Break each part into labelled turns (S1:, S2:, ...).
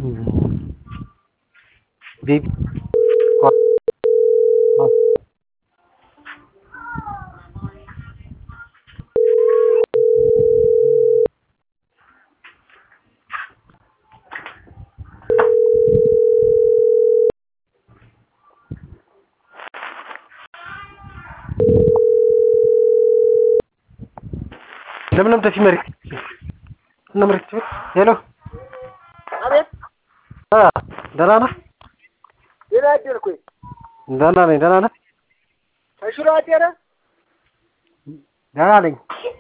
S1: ቤቢ ለምን ደፊ መሪ እና መሬት ሄሎ
S2: አቤት
S1: አ ደህና ነህ?
S2: ደህና አደርኩኝ።
S1: ደህና ነኝ። ደህና ነህ?
S2: ተሽሎ አደረ?
S1: ደህና ነኝ።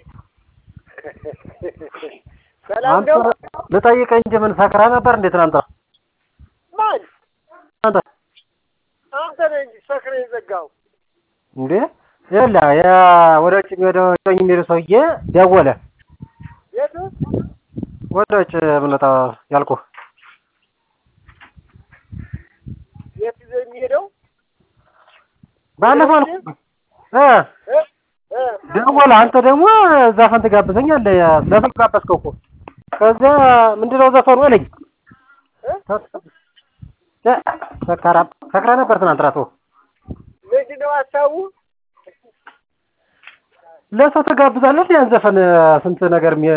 S2: ሰላም
S1: አንተ
S2: ነው?
S1: ልጠይቅህ እንጂ ምን ሰክረህ ነበር እንዴ ትናንት?
S2: ማን?
S1: አንተ
S2: አንተ ነህ እንጂ ሰክረህ የዘጋው።
S1: እንዴ ይኸውልህ ያ ወደ ውጭ የሚሄደው ጮኝ የሚሄደው ሰውዬ ደወለ።
S2: የት?
S1: ወደ ውጭ የምንወጣ ያልኩህ
S2: የት ይዘህ የሚሄደው?
S1: ባለፈው አልኩህ እ
S2: እ? እ?
S1: ደወለ። አንተ ደግሞ ዘፈን ትጋብዘኛለህ። ዘፈን ጋበዝከው እኮ ከዚያ ምንድን ነው ዘፈኑ አለኝ።
S2: እ?
S1: እ ሰካራም ሰክረህ ነበር ትናንት እራሱ
S2: ምንድን ነው ሀሳቡ?
S1: ለሰው ትጋብዛለህ ያን ዘፈን ስንት ነገር የሚ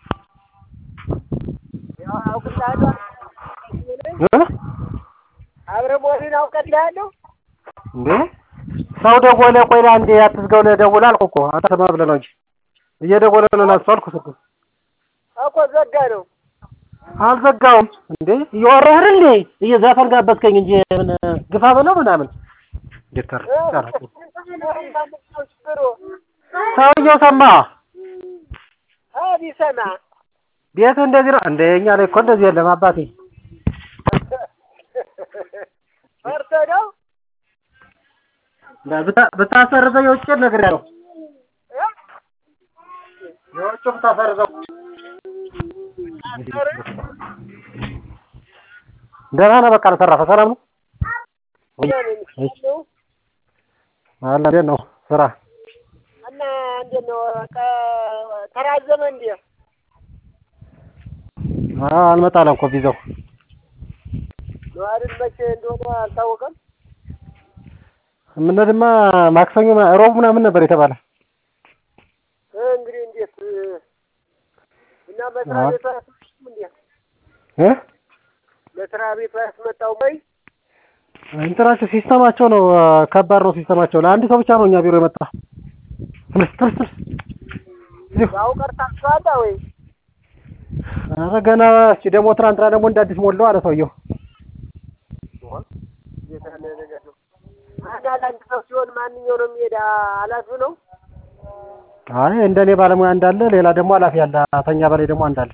S2: ያው አውቅልሃለሁ።
S1: እ?
S2: አብረህ መሆንህን አውቅልሃለሁ።
S1: እንዴ ሰው ደወለ። ቆይ አንዴ አትዝጋው ለደውል አልኩህ እኮ አንተ ስማ ብለህ ነው እንጂ እየደወለ ነው ላንሱ አልኩህ ስልኩን
S2: እኮ ዘጋ ነው።
S1: አልዘጋውም። እንዴ እያወራህ አይደል እንዴ እየዘፈን ጋበዝከኝ እንጂ ምን ግፋ በለው ምናምን እንዴት ተር
S2: እ? ችግሩ
S1: ሰውየው ሰማ
S2: አ ቢሰማ
S1: ቤት እንደዚህ ነው እንደ እኛ ላይ እኮ እንደዚህ የለም አባቴ
S2: ፈርተህ ነው?
S1: ብታ- ብታሰርዘው የውጭ ነገር ያለው
S2: እ?
S1: የውጭ ብታሰርዘው ደህና ነህ በቃ ተረፈ ሰላም ነው
S2: ነው
S1: አለ እንዴት ነው ስራ
S2: እና እንዴት ነው ቀ- ተራዘመ እንዴ?
S1: አዎ አልመጣለም እኮ ቪዛው
S2: ነው አይደል? መቼ እንደሆነ አልታወቀም።
S1: የምንሄድማ ማክሰኞ ሮብ ምናምን ነበር የተባለ
S2: እ እንግዲህ እንዴት እና መስሪያ ቤቱ አያስመጣም እንዴ?
S1: እ
S2: መስሪያ ቤቱ አያስመጣውም ወይ?
S1: እንትናቸው ሲስተማቸው ነው ከባድ ነው ሲስተማቸው ለአንድ ሰው ብቻ ነው እኛ ቢሮ የመጣ ትንሽ ትንሽ ትንሽ እዚሁ
S2: ያው ቀርታችኋል ወይ?
S1: ኧረ ገና እስኪ ደግሞ ትናንትና ደግሞ እንደ አዲስ ሞላው አለ ሰውየው
S2: እንዴት ያለ ነገር ነው? አንድ አንድ ሰው ሲሆን ማንኛው ነው የሚሄድ? ኃላፊው ነው?
S1: አይ እንደኔ ባለሙያ እንዳለ ሌላ ደግሞ ኃላፊ አለ ተኛ በላይ ደግሞ አንዳለ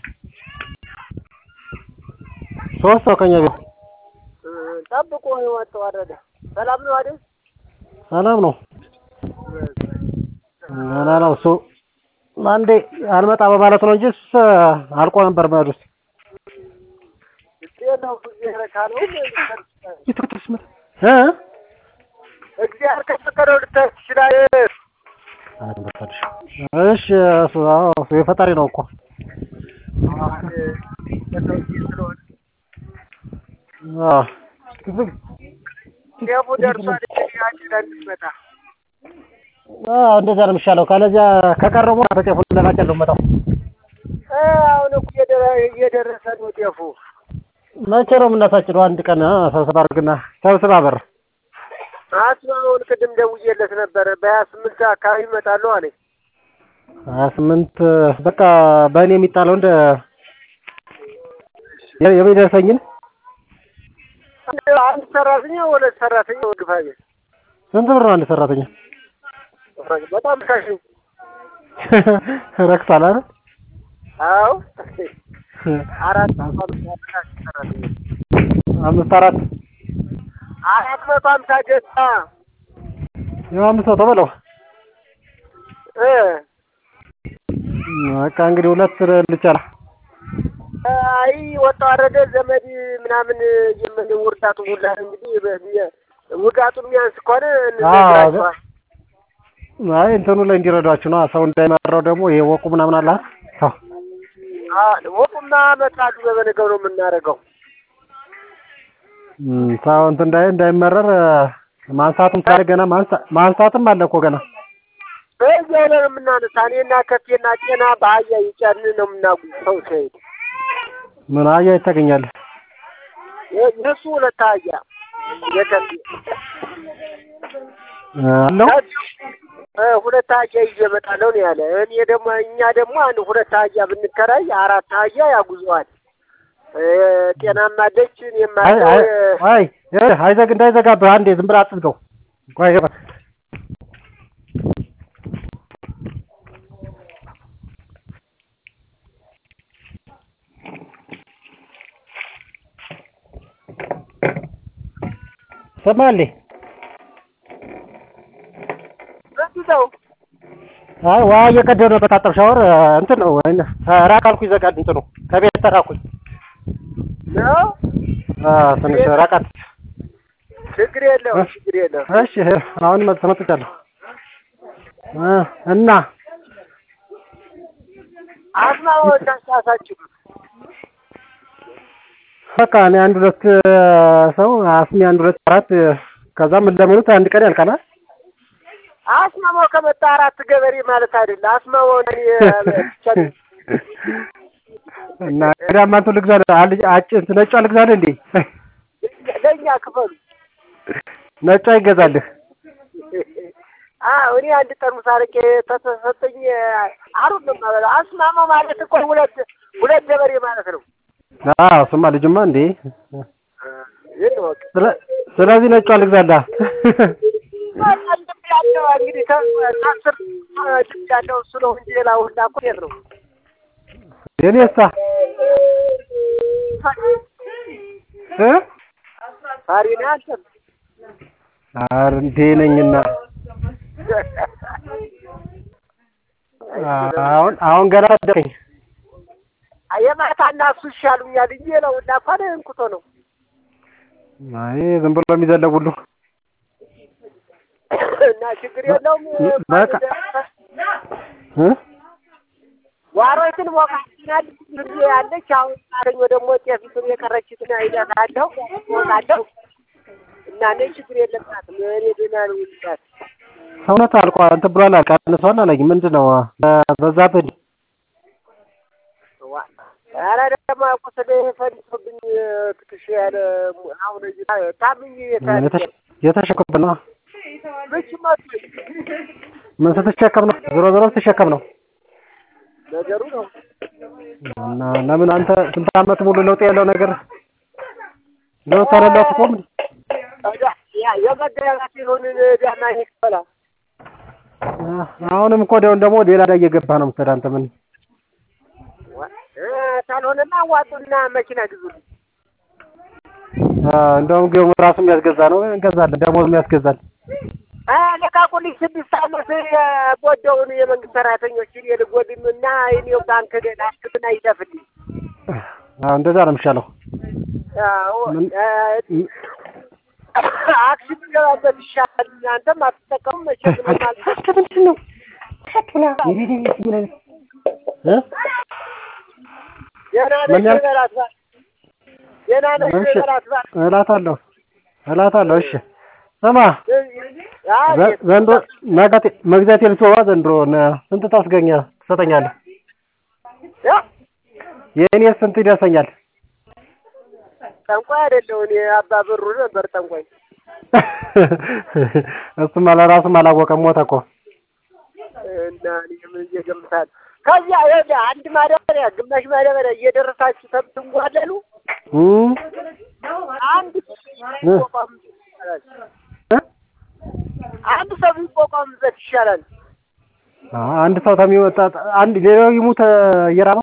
S1: ሶስት ሰው ከኛ ቢሮ
S2: እ ጠብቆ ህይወት ተዋረደ። ሰላም ነው አይደል?
S1: ሰላም ነው ገና ነው እሱ አንዴ አልመጣ በማለት ነው እንጂ እሱስ አልቆ ነበር መሄድ ውስጥ
S2: እንዴት ነው ጊዜ ረካ ነው?
S1: እ
S2: እግዚአብሔር ከፈቀደው ልታይ ትችላለህ።
S1: እሺ እሱ አዎ እሱ የፈጣሪ ነው እኮ አዎ
S2: ጤፉ ደርሷል። እንግዲህ አጭዳ እንድትመጣ
S1: አዎ እንደዛ ነው የሚሻለው ካለዚያ ከቀረው በኋላ በጤፉን ለማጨድ ነው የምመጣው
S2: እ አሁን እኮ እየደረ- እየደረሰ ነው ጤፉ።
S1: መቼ ነው የምናሳጭደው አንድ ቀን አ ሰብስባ አድርግና ሰብስባ በር
S2: አስማውን ቅድም ደውዬለት ነበረ በሀያ ስምንት አካባቢ እመጣለሁ አለኝ።
S1: ሀያ ስምንት በቃ በእኔ የሚጣለው እንደ የ- የሚደርሰኝን
S2: አንድ አንድ ሰራተኛ ሁለት ሰራተኛ ወግፋ ቤት
S1: ስንት ብር ነው አንድ ሰራተኛ
S2: በጣም ካሽ ነው።
S1: ረክሷል አይደል
S2: አዎ አራት መቶ ሀምሳ ሰራተኛ
S1: አምስት አራት
S2: አራት መቶ ሀምሳ ገዛ
S1: ያው አምስት መቶ በለው
S2: እ
S1: በቃ እንግዲህ ሁለት ልቻላ
S2: አይ ወጣ ወረደ ዘመድ ምናምን የምን ውርዳቱ ሁላ እንግዲህ በ- ውጋቱን የሚያንስ ከሆነ እንነግራቸዋል።
S1: አይ እንትኑ ላይ እንዲረዷችሁ ነው ሰው እንዳይመራው ደግሞ ይሄ ወቁ ምናምን አለ አይደል? ተው
S2: ወቁማ መጣሉ በበነገው ነው የምናደርገው።
S1: እም፣ ሰው እንትን እንዳይ እንዳይመረር ማንሳቱም ሳለ ገና ማንሳ- ማንሳትም አለ እኮ ገና
S2: በዚያ ላይ ነው የምናነሳ። እኔና ከቴና ጤና በአህያ ይጫን ነው የምናጉ ሰው ሲሄድ
S1: ምን አህያ ታገኛለህ?
S2: የእሱ ሁለት አህያ የከቴ
S1: አለው
S2: እ ሁለት አህያ ይዤ እመጣለሁ ነው ያለ። እኔ ደግሞ እኛ ደግሞ አንድ ሁለት አህያ ብንከራይ አራት አህያ ያጉዘዋል። እ ጤናማ አለች እኔም
S1: አይ
S2: አለው
S1: አይ
S2: እ
S1: አይ ይኸውልህ፣ አይዘግ እንዳይዘጋብህ አንዴ ዝም ብለህ አትዝጋው። ቆይ ሰማልኝ።
S2: በዚህ ነው
S1: አይ ውሃ እየቀደው ነው በታጠብ ሻወር እንትን ነው ወይ ራቅ አልኩ ይዘጋል እንትኑ ከቤት ተራኩኝ።
S2: ነው
S1: አ ትንሽ ራቃት።
S2: ችግር የለውም ችግር የለውም።
S1: እሺ አሁን መጥ ተመጥቻለሁ እ እና
S2: አስማዎች አሳሳችሁ
S1: በቃ እኔ አንድ ሁለት ሰው አስሚ አንድ ሁለት አራት ከዛም እንደሚሉት አንድ ቀን ያልቃናል።
S2: አስማማው ከመጣ አራት ገበሬ ማለት አይደለ። አስማማው እኔ ብቻ
S1: እና ዳማንቱ ልግዛልህ አልጅ አጭ እንትን ነጯ ልግዛልህ እንዴ?
S2: ለእኛ ክፈሉ።
S1: ነጯ ይገዛልህ።
S2: አዎ እኔ አንድ ጠርሙስ አረቄ ተሰጠኝ አሩን ነው የማበላው። አስማማው ማለት እኮ ሁለት ሁለት ገበሬ ማለት ነው።
S1: አዎ እሱማ ልጅማ እንዴ።
S2: ይህን ወቅ
S1: ስለ- ስለዚህ ነጯ ልግዛልህ።
S2: ልብ ያለው እንግዲህ ከአስር ልብ ያለው እሱ ነው እንጂ ሌላ ሁላ እኮ የት ነው?
S1: የኔሳ እ
S2: ሳሪ ነው አንተ
S1: ኧረ እንዴ ነኝና አሁን አሁን ገና አደረኝ።
S2: የማታና እሱ ይሻሉኛል እንጂ ሌላ ሁላ እኮ እንኩቶ ነው።
S1: አይ ዝም ብሎ የሚዘለው ሁሉ
S2: እና ችግር የለውም።
S1: በቃ እ
S2: ዋሮችን ሞቃችናል ጊዜ ያለች አሁን አረኝ ደግሞ ጤፊቱን የቀረችትን አይለታለሁ ሞቃለሁ እና እኔ ችግር የለባትም። እኔ ደህና ነው ይልቃት
S1: ሰውነት አልቋል እንትን ብሏል ቀንሷል አለኝ። ምንድን ነው በዛብህ?
S2: ኧረ ደግሞ ቁስል ፈንሶብኝ ትክሽ ያለ አሁን ታምኝ
S1: የተሸ- የተሸከምክ ነው።
S2: ምች መቱኝ
S1: ምን ስትሸከም ነው? ዞሮ ዞሮ ስትሸከም ነው።
S2: ነገሩ ነው።
S1: እና ለምን አንተ ስንት ዓመት ሙሉ ለውጥ ያለው ነገር ለውጥ አለለው አትቆም እንዴ?
S2: ታዲያ ያ የመገናኛት ይሁንን ዳና ይከላ
S1: አሁንም እኮ ደውን ደግሞ ሌላ ላይ እየገባህ ነው የምትሄድ አንተ ምን
S2: ካልሆነና አዋጡና መኪና ግዙልኝ።
S1: አ፣ እንደውም ግን ራሱ የሚያስገዛ ነው እንገዛለን። ደሞዝ የሚያስገዛል።
S2: ለቃቁልኝ ስድስት ዓመት የቦደውን የመንግስት ሰራተኞችን የልጎድም እና የኔው ባንክ ላስክትና ይሰፍልኝ።
S1: አዎ እንደዛ ነው የሚሻለው። ምን-
S2: አክሲም ገባበት ይሻላል። እናንተም አትጠቀሙም መቼም ምንም አልተ-
S1: ምንድን ነው እ?
S2: ደህና
S1: ምን
S2: ነሽ
S1: ያልክ?
S2: በላት እባክህ። ደህና ነሽ
S1: እሺ
S2: በላት እባክህ።
S1: እላታለሁ እላታለሁ። እሺ ስማ
S2: አይ፣
S1: ዘ- ዘንድሮ መጋቴ መግዛቴ ልትወዋ ዘንድሮ ነ- ስንት ታስገኛ ትሰጠኛለህ?
S2: እ?
S1: የእኔ ስንት ይደርሰኛል?
S2: ጠንቋይ አይደለሁ እኔ አባ ብሩ ነበር ጠንቋይ።
S1: እሱማ ለራሱም አላወቀም ሞተ እኮ።
S2: እና እኔ ምን እየገምታለሁ። ከዚያ ይኸውልህ አንድ ማዳበሪያ ግማሽ ማዳበሪያ እየደረሳችሁ ተምትንጓለሉ
S1: እም?
S2: አንድ ሰው ቢቋቋም ይሻላል።
S1: እ? አንድ
S2: ሰው ቢቋቋምበት ይሻላል።
S1: አንድ ሰው ተሚወጣ አንድ ሌላው ይሙት እየራበው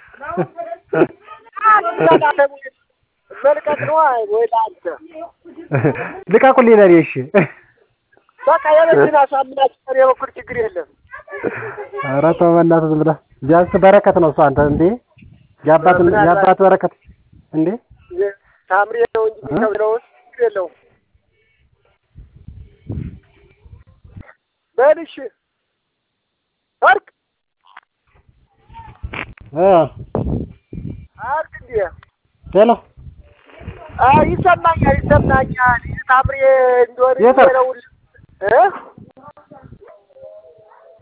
S2: መልቀቅ ነው ወይ ለአንተ
S1: ልቀቁልኝ ለኔ እሺ።
S2: በቃ የመኪና ሳምናችሁ እኔ በኩል ችግር የለም።
S1: ኧረ ተው በእናትህ ዝም ብለህ ቢያንስ በረከት ነው እሱ አንተ እንዴ የአባት የአባት በረከት እንዴ
S2: ታምሬ ነው እንጂ የሚከብለው ችግር የለውም። በል እሺ ወርቅ
S1: እ
S2: አርግ እንዴ
S1: ሄሎ
S2: አዎ ይሰማኛል ይሰማኛል። ታምሬ እንደሆነ
S1: የት አልክ?
S2: ነው እ